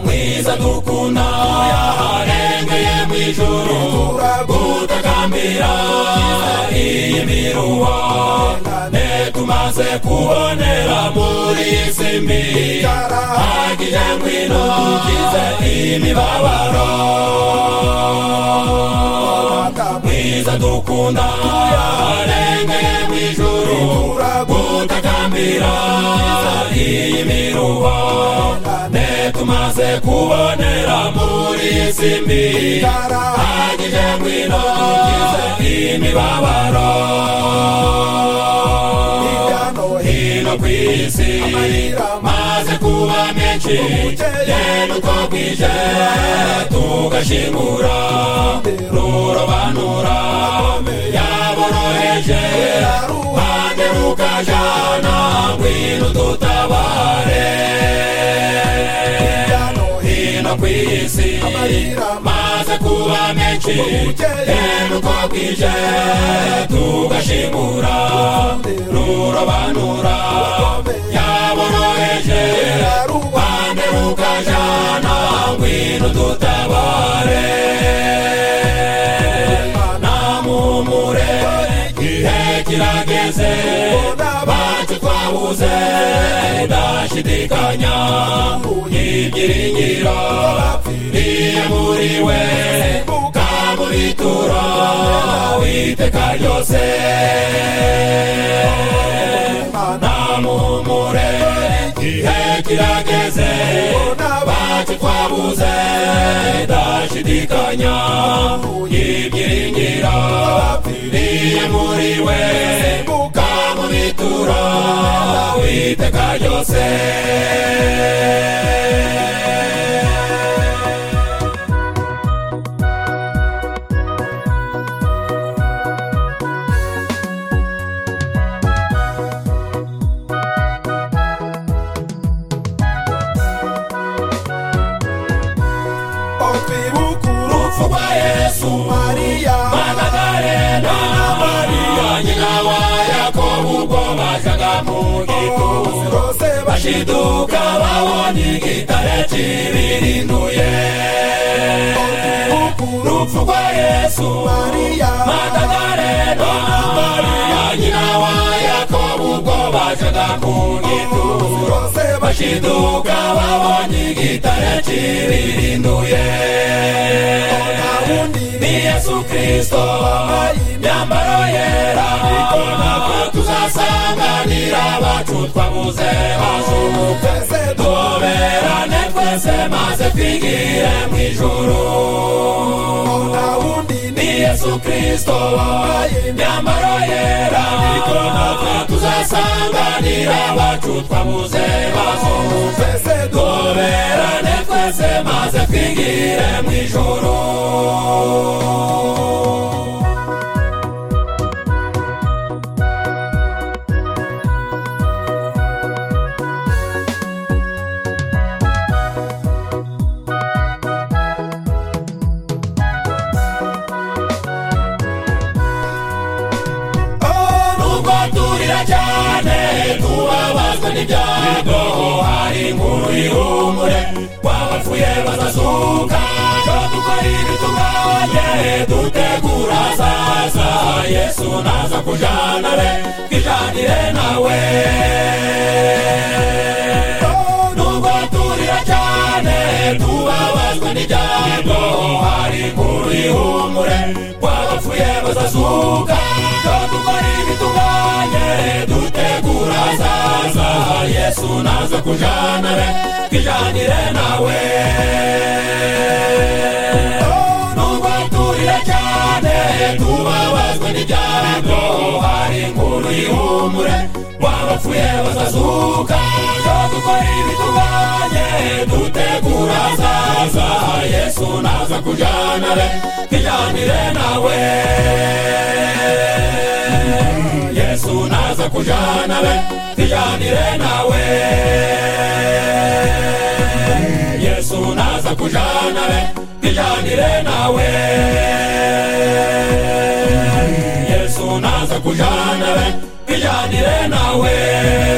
mwiza dukunda yaharengeye mu ijuru gutakambira iyi miruwa ne tumaze kubonera muri iyi si mbi hagije ngwino ukize imibabaro mwiza dukunda yaharengeye mu ijuru gutakambira iyi miruwa ne tumaze kubonera muri iyi si mbi hagije ngwino ukize imibabaro hino ku isi maze kuba menshi rero uko bwije tugashimura rurobanura yaboroheje bande rukajana ngwino dutabare hino ku isi maze kuba menshi rero uko bwije tugashimura rurobanura yaboroheje bande rukajana ngwino dutabare namumure ihe kirageze bacu twabuze ndashidikanya ibyiringiro biyemuriwe kamubitura witeka ryose namumure ihe kirageze bacu twabuze ndashidikanya ibyiringiro biyemuriwe kamubitura witeka ryose Opibukuru kuba yesu Maria Magadalena, Maria, nyina wa Yakobo, ubwo bajaga mu gituro, Rose bashiduka babonye igitare kibirinduye. Opibukuru Urupfu rwa Yesu, Maria Magadalena, Maria, nyina wa Yakobo, ubwo bajaga mu gituro, Rose bashiduka babonye igitare kibirinduye. ni yesu kristo myambaro yera ikona tuzasanganira abacu twabuze hajuka tuberane twese maze twigire mu ijuru ni yesu kristo myambaro yera ikona tuzasanganira abacu twabuze hajuka tuberane twese maze twigire mu ijuru nubwo turira cyane tubabazwa n'ibyago hari inkuru ihumure wabapfuye bazazuka dukora ibitunganye dutegura azaza yesu naza kujanare twijanire nawe nubwo turira cyane tubabazwa n'ibyago hari inkuru ihumure wabapfuye bazazuka dukora ibitunganye dutegura azaza yesu naza kujanare twijanire nawe nubwo turira cyane tubabazwa n'ibyago hari inkuru ihumure wabapfuye bazazuka dukora ibitunganye dutegura azaza yesu naza kujanare twijanire nawe yesu naza kujanare twijanire nawe yesu naza kujanare twijanire nawe yesu naza kujanare twijanire nawe